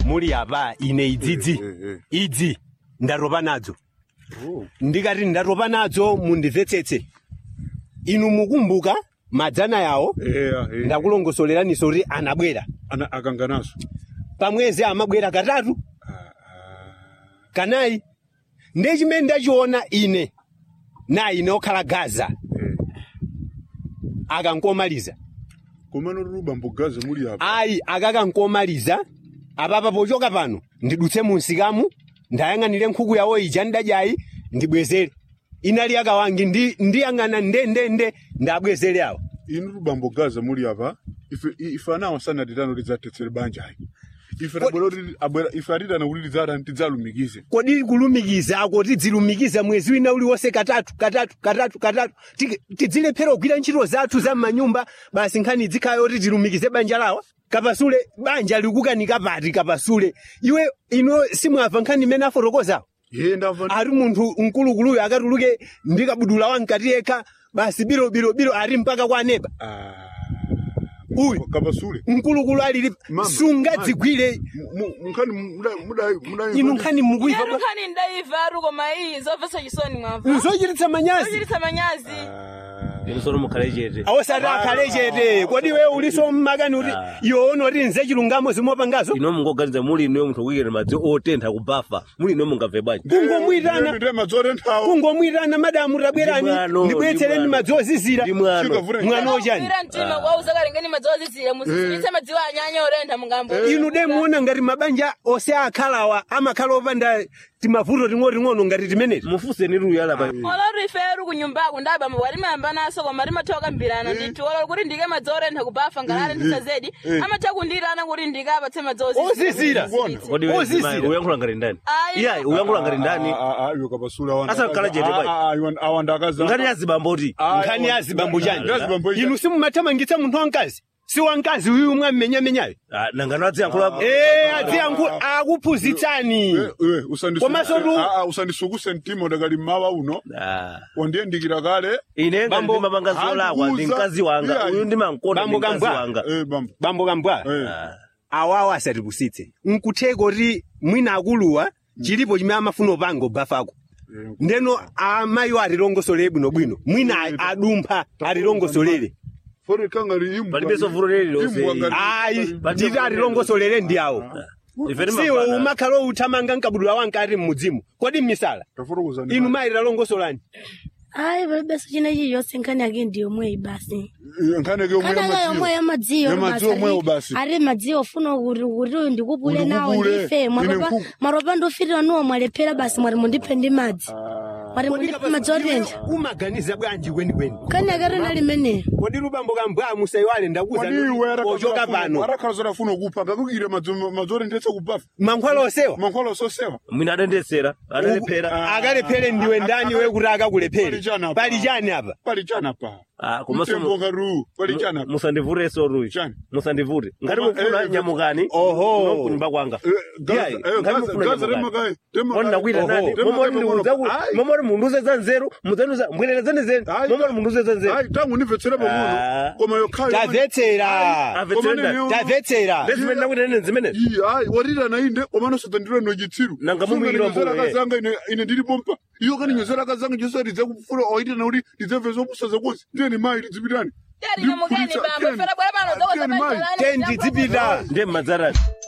muli apa ine idzidzi Eh, eh, idzi ndatopa nadzo Oh. ndikati ndatopa nadzo mundimvetsetse inu mukumbuka madzana yawo Eya, eh. ndakulongosoleraninso kuti anabwera Ana akanganazo. pamwezi amabwera katatu kanayi ndiye chimene ndachiona ine na ine okhala gaza Eh. akankomaliza Komano ruba mbugaze muli apa. ayi akakankomaliza apapa pochoka pano ndidutse munsikamu ndayang'anire nkhuku yawo ija ndadyayi ndibwezere inali akawangi ndi ndiyang'ana ndendende ndabwezere awo Inu ruba mbugaze muli apa. Ife ife anawa sana ditano lidzatetsere banja ayi. Ife rabwera kuti abwera ife atitana kuti lidzata tidzalumikize. kodi kulumikiza ako tidzilumikiza mwezi wina uliwonse katatu katatu katatu katatu Ti- tidzilephera kugwira ntchito zathu za m'manyumba basi nkhani dzikhayo kuti tilumikize banja lawa kapasule banja likukanika pati kapasule iwe ino simwamva nkhani imene afotokozawo Ye ndamva. ari munthu mkulukuluyo akatuluke ndi kabudula wamkati yekha basi biro biro biro ari mpaka kwa neba Ah. uyu Kapasule. mkulukulu alili Mama, sungadzigwire Mkhani muda muda muda. inu nkhani mukuiva Yanu nkhani ndaiva ari koma iyi zomvetsa chisoni mwamva zochititsa manyazi zochititsa manyazi inu sono mukhale chete awosati akhale chete kodi we uliso mmakani kuti iwe unoti nze chilungamo zimopangazo ino mungoganiza muli ino munthu kuyikira madzi otentha kubafa muli ino mungabve bwanji kungomwitana Ndi madzore nthawo. kungomwitana madamu tabwerani Ndi mwano, ndibweretsereni ndi mwano. madzi ozizira ndi mwano Chikavura. mwana ochani Ira mtima kwauza kalengeni madzi ozizira musisitse madziwo anyanya orentha mungambo inu de muona ngati mabanja ose akhalawa amakhala opanda timavuto ting'oting'ono ngati timenezi mufuseni luyala pa olori ife eri kunyumbako ndabamba walimayamba naso koma limatha kukambirana ndithu olori kuti ndike madzi orentha kubafa ngalale ndisazedi amatha kundirana kuti ndike apatse madzi Ozizira. kodi we Ozizira. zimayi, uyankhula ngati ndani Ayi. iyayi uyankhula ngati ndani Ah ah yo kapasule awanda. Asa kukhala chete pai. Ah ah iwan awanda kaza. ngati yazibamboti nkhani ya zibambo chani Yazibambo chani. inu simumathamangitsa munthu wamkazi si wamkazi uyu mwammenyamenyayo Ah, nangano adziyankhula ee adziyankhula akuphunzitsani Eh eh usandisuku. Komanso tu- Ah ah usandisukuse mtima udakali mawa uno. Ah. Wandiyendikira kale. ine ngati Bambo, ndimapanga zolakwa ndi akuza. mkazi wanga Iya, uyu ndimankonda ndi Bambo mkazi Gambwa. wanga Eh bambo. bambo kambwa Eh. Ah. awawo asatipusitse nkutheka kuti mwina akuluwa chilipo chimene amafuna upanga ubafako Eh, ndeno amayiwo atilongosole bwinobwino mwina a- adumpha atilongosolere Fori kangari imbwa. Palibenso vuto lililonse. Imbwa ngati- ayi nditi atilongosolere ndi awo ife siwo timapanga umakhala uthamanga nkabudula wankati mmudzimu kodi mmisala Taforokoza inu mayi talongosolani hayi palibenso chinechi chonse nkhani yake ndi yomweyi basi Nkhani yomwe nkhani yake yomwe yamadziyo Yamadziyo omweyo basi. ari madziyo ofuna kuti kuti uyu ndikupule nawo Ndikupule. ndife Ine mwaropa nkhuku. mwaropa ndofirira nuwo mwalephera basi mwati mundipe ndi madzi mwati mundipe madzi otentha umaganiza bwanji kwenikweni nkhani yake rina limeneyo kodi lubambo kambwa musayiwale ndakuza Wadiwe ochoka pano arakhala zodafuna kupha ngakukire madzore ndetse kubafa. mankhwala osewa Mankhwala sosewa. mwina adendetsera adalephera akalephere ndiwe ndani we kuti akakulephere Pali chani apa? pali chani apa Pali chana pa. Ah, komanso Mtembo ngaru. Pali chana pa. musandivuteso ruyi Chani? musandivute ngati Koma, mufuna eh, nyamukani Oho. kuno kunyumba kwanga Eh, Gaza, Iyayi, eh, ngati Gaza, mufuna Gaza nyamukani remakayi. Remakayi. Mwana nakwita Oho. nani Remakayi momori ndiuza mono. Ayi. momori munduze za nzeru mudzanuza mbwererezani zenu Ayi. momori munduze za nzeru Ayi, tangu ndimvetsera Ah. pang'ono. Koma yokhayo. tamvetsera amvetsera ndani tamvetsera ndezimene nakwita nene zimene Iyi, ayi, warira na inde komano sotandira no chitsiru. Nanga mumuyikira Sunga mbuyo, ninyozera kazanga ine ine ndiri pompa. Iyo kani nyozera kazanga jesu ridze kufura oita na uri ridze vezo busaza kosi. Ndiye mai ridzipitani. Tiyari nyamukeni bambo, fera bwana pano zokoza Ndiye mai. banja lane, tendi dzipita ndiye mmadzarani